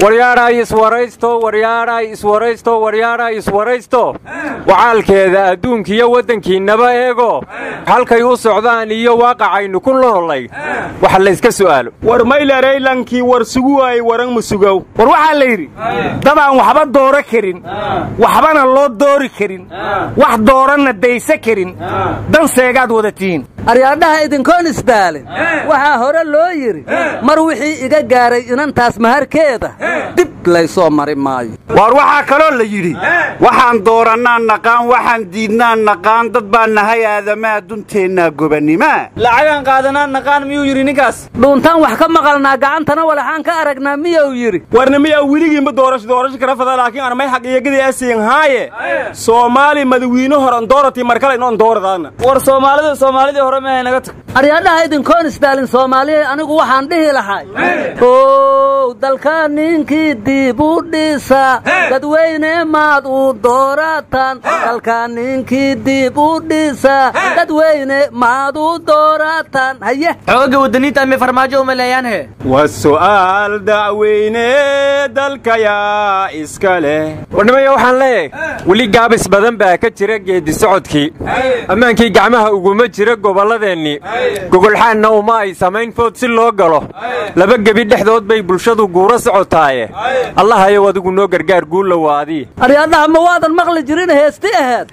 waryaadhay iswaraysto waryaadhay iswaraysto waryaadhay iswaraysto wacaalkeeda adduunkiiyo waddankiinnaba eego halkay u socdaan iyo waaqacaynu ku noolay waxa layska su'aalo war maylaraylankii war sugu waayey waran musugow war waxaa la yidhi dad aan waxba dooro karin waxbana loo doori karin wax dooranna daysa karin danseegaad wada tihiin aryaadhaha idinkoon isdaalin waxaa hore loo yidhi mar wixii iga gaaray inantaas maharkeeda dib laysoo mari maayo waar waxaa kaloo la yidhi waxaan doorannaan naqaan waxaan diidnaan naqaan dad baan nahay aadamaha dunteennaa gobannima lacagaan qaadanaan naqaan miyuu yidhi ninkaas dhuuntaan wax ka maqalnaa gacantana walaxaan ka aragnaa miyuu yidhi warna miyaa weligiinba doorasho doorasho kala fada laakiin aan may xaqiiqadii asiin haaye soomaali madawiine horan dooratii markale inoon dooradaana war soomaalida soomaalidii hore mehay naga tag aryaadhaha idinkoon isdaalin soomaaliya anigu waxaan dhihi lahay ow dalka ninkii dib u dhisa dadweyne maad u doorataan dalka ninkii dib u dhisa dadweyne maad u doorataan haye xooga wadaniinta amay farmaajo u maleeyaan he waa su'aal dacweyne dalkayaa iska leh warnimaya waxaan leeyahay weli gaabis badan baa ka jira geeddi socodkii ammaankii gacmaha uguma jira gobolladeennii gogolxaanna uma ay samayn food si loo galo laba gebi dhexdood bay bulshadu guuro socotaaye allahayow adigu noo gargaar guulla waadii aryaadhaha ma waadan maqli jirin heesti aheed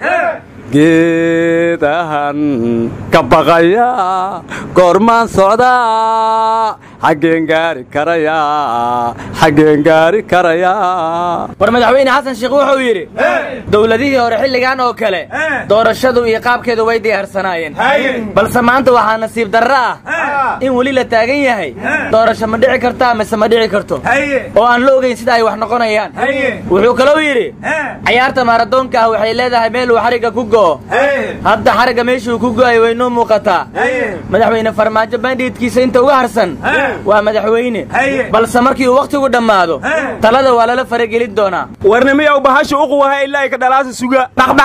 geedahan ka baqaya goormaan socdaa xaggeen gaari karaya xaggeen gaari karaya war madaxweyne xasan sheekh wuxuu yidhi dowladihii hore xilligan oo kale doorashadu iyo qaabkeedu way diyaarsanaayeen balse maanta waxaa nasiib darro ah in weli la taagan yahay doorasho ma dhici kartaa mise ma dhici karto oo aan la ogayn sida ay wax noqonayaan wuxuu kalou yidhi cayaarta maaradoonka ah waxay leedahay meel uu xarigga ku go'o hadda xarigga meeshuu ku go'ay way noo muuqataa madaxweyne farmaajo bandhiidkiisa inta uga harsan waa madaxweyne balse markii uu wakhtigu dhammaado talada waa lala faragelin doonaa warna miyaw bahasha uquwaha ilaa ay ka dhalaasa suga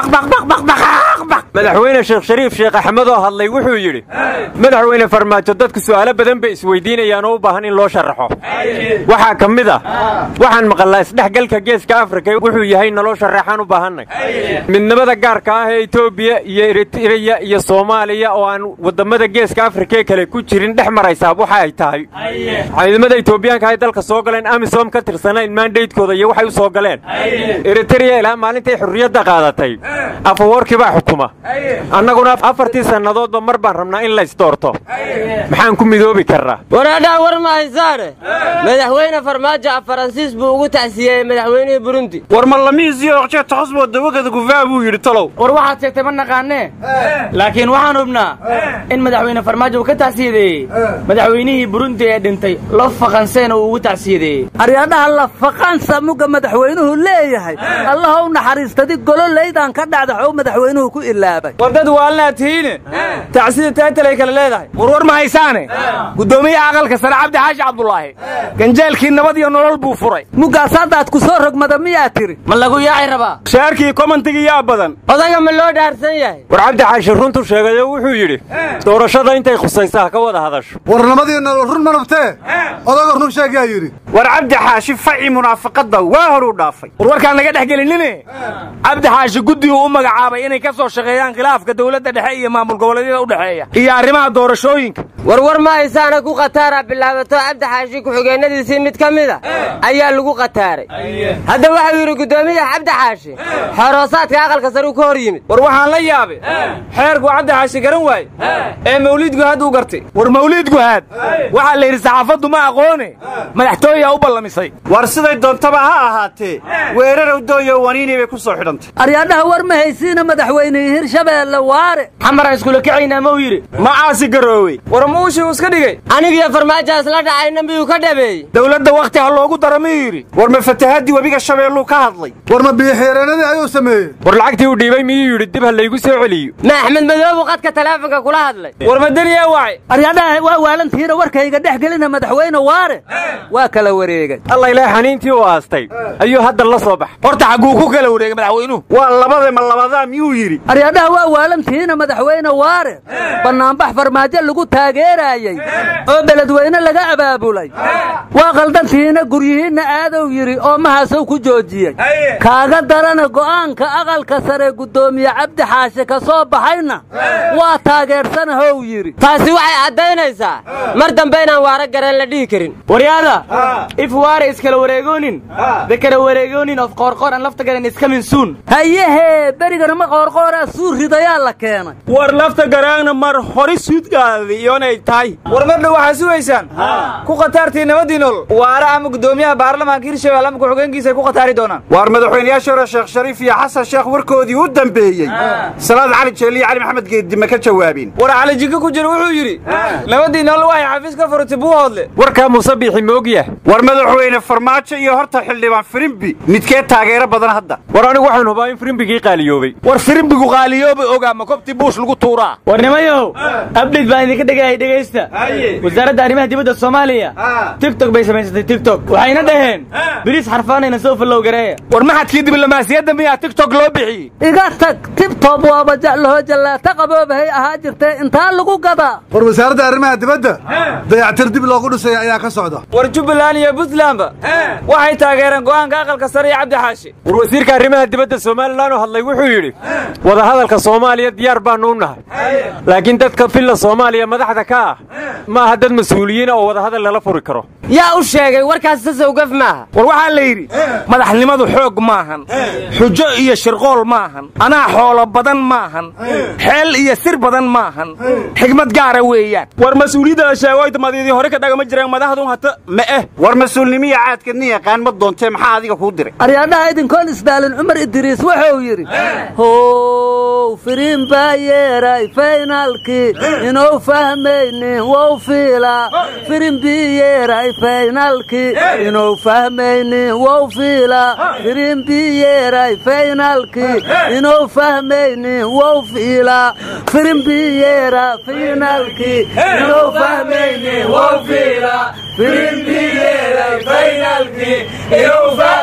madaxweyne sheekh shariif sheekh axmed oo hadlay wuxuu yidhi madaxweyne farmaajo dadku su'aalo badan bay isweydiinayaan oo u baahan in loo sharaxo waxaa ka mid ah waxaan maqalnaa isdhexgalka geeska afrika wuxuu yahay naloo sharaxaan u baahannay midnimada gaarka ah ee etoobiya iyo eritreya iyo soomaaliya oo aan wadammada geeska afrika ee kale ku jirin dhex maraysaa waxa ay tahay ciidamada etoobiyaanka ay dalka soo galeen amisom ka tirsanayn maandaydkooda iyo waxay u soo galeen eritreya ilaa maalintay xurriyadda qaadatay afawoorkii baa xukuma annaguna afartii sannadoodba mar baan rabnaa in laysdoorto maxaan ku midoobi karnaa waraadhaan war ma haysaane madaxweyne farmaajo af faransiis buu ugu tacsiyeeyey madaxweynihii burundi war ma lamiisiyo oqje toqosboo dawagada gufaa buu yidhi talow war waxaad sheegtay ma naqaanee laakiin waxaan hubnaa in madaxweyne farmaajo uu ka tacsiyadeeyey madaxweynihii burundi ee dhintay lo faqanseena uu ugu tacsiyadeeyey aryaadhaha la faqansa mugga madaxweynuhu leeyahay allaha u naxariistadi gololaydan ka dhacdaxow madaxweynuhu ku ilaabay war dad waalnaa tihiine tacsida taatalay kale leedahay war war ma haysaane guddoomiyaha aqalka sare cabdi xaashi cabdulaahi ganjeelkii nabad iyo nolol buu furay muggaas haddaad ku soo rogmada miyaa tiri ma lagu yaaci rabaa shaarkii komantigii yaa badan odaga ma loo dhaarsan yahay war cabdi xaashi runtu sheegayo wuxuu yidhi doorashada intay khusaysaa ka wada hadasho warnamadii nolol run ma nabtee odaga run sheeg yaa yidhi war cabdi xaashi faci munaafaqadda waa horuu dhaafay war warkaan naga dhex gelinine cabdi xaashi guddiguu u magacaabay inay ka soo shaqeeyaan khilaafka dowladda dhexe iyo maamul goboleedyada u dhexeeya iyo arrimaha doorashooyinka war war ma haysaana ku khataara bilaabato cabdi xaashi ku-xigeenadiisii mid ka mida ayaa lagu khataaray hadda waxau yidhi guddoomiyaha cabdi xaashi xoroosaadka aqalka sare uu ka hor yimid war waxaan la yaabay xeerku cabdi xaashi garan waaye ee mawliid guhaad uu gartay war mawliid guhaad waxaa la yidhi saxaafaddu ma aqoone madaxtooyaa u ballamisay war siday doontaba ha ahaatee weerarow dooyo waniinii bay ku soo xidhantay aryaadhaha war ma haysiina madaxweynihii hirshabeelle waare xamaraan iskula kacaynaa ma u yidhi ma caasi garoowey war muushii uu iska dhigay anigiyo farmaajaas la dhacayna miyuu ka dhabeeyey dowladda wakhti ha loogu daro miyuu yidhi war ma fatahaddii webiga shabeelluu ka hadlay war ma biyoxeereenadii ayuu sameeyey war lacagtii uu dhiibay miyuu yidhi dib ha laygu soo celiyo ma axmed madoobu qadka taleefonka kula hadlay war madaniyaa wacay aryaadhaha waa waalantihiina warkayga dhex gelina madaxweyne waare waa kala wareegay alla ilaa xaniintii uu aastay ayuu hadda la soo baxay horta xagguu ku kala wareegay madaxweynuhu waa labade ma labadaa miyuu yidhi aryaadhaha waa waalantihiina madaxweyne waare bannaanbax farmaajo lagu taagee taageeraayey oo beledweyne laga abaabulay waa qaldantihiina guryihiinna aadow yidhi oo mahaasow ku joojiyey kaaga darana go'aanka aqalka sare guddoomiye cabdi xaashe ka soo baxayna waa taageersanahow yidhi taasi waxay caddaynaysaa mar dambe inaan waara gareen la dhihi karin waryaada if waare iskala wareegoonin the kala wareegoonin of qoorqoor aan lafta garan iskamin suun hayehee berigana ma qoorqooraa suu ridayaa la keenay war lafta garaangna mar hori suudgaadi iyonay tahay war mar dhow waxaa sugaysaan ku khataartii nabadii nool waara ama guddoomiyaha baarlamaanka hirshabelle ama ku-xigeenkiisa ay ku khataari doonaan waar madaxweynayaasha hore sheekh shariif iyo xasan sheekh warkoodii u dambeeyey salaad cali jeelle iyo cali maxamed geeddi ma ka jawaabeen war cali jinka ku jira wuxuu yidhi nabadii nool waxay xafiis ka furtay buuhoodle warkaa muuse biixi moogyahay war madaxweyne farmaajo iyo horta xildhibaan firimbi midkee taageero badan hadda war anigu waxaan hubaa in firimbigii qaaliyoobay war firimbigu qaaliyooba ogaa ma kobtii buush lagu tuuraa war nimayow abdhid baan idinka dhegayay dhegaysta wasaaradda arrimaha dibadda soomaaliya tigtok bay samaysatay tigtok waxayna dhaheen biriis xarfaanayna soo fallow gareeya war maxadkii diblomaasiyadda miyaa tigtok loo bixiyey iga tag tibtob waaba jeclaho jallaata qaboobahay ahaa jirtee intaa lagu gadaa war wasaaradda arrimaha dibadda dayactir dib loogu dhisaya ayaa ka socda war jubbaland iyo puntlandba waxay taageereen go'aanka aqalka sare iyo cabdi xaashi war wasiirka arrimaha dibadda somalilan oo hadlay wuxuu yidhi wadahadalka soomaaliya diyaar baannu u nahay laakiin dadka filla soomaaliya madaxda ka ah ma aha dad mas-uuliyiina oo wadahadal lala furi karo yaa u sheegay warkaas sasowgaf maaha war waxaa la yidhi madaxnimadu xoog maahan xujo iyo shirqool maahan anaa xoolo badan maahan xeel iyo sir badan maahan xigmad gaara weeyaan war mas-uuliyadda la sheego aytamadiidii hore ka dhagama jireen madaxdun hata ma eh war mas-uulnimiya caadkeedna yaqaan ma doontee maxaa adiga kuu diray aryaadhaha idinkoon isdaalin cumar idriis wuxuu yidhi how firiin baa yeeray faynaalkii inuu fahmaynin wow fiilaa firin bii yeeray faynaalkii inuu fahmaynin wow fiilaa firin bii yeeray faynaalkii inuu fahmaynin wow fiilaa firin bii yeera faynaalkii inuu fahmaynin wow fiilaa firin bii yeeray faynaalkii inuu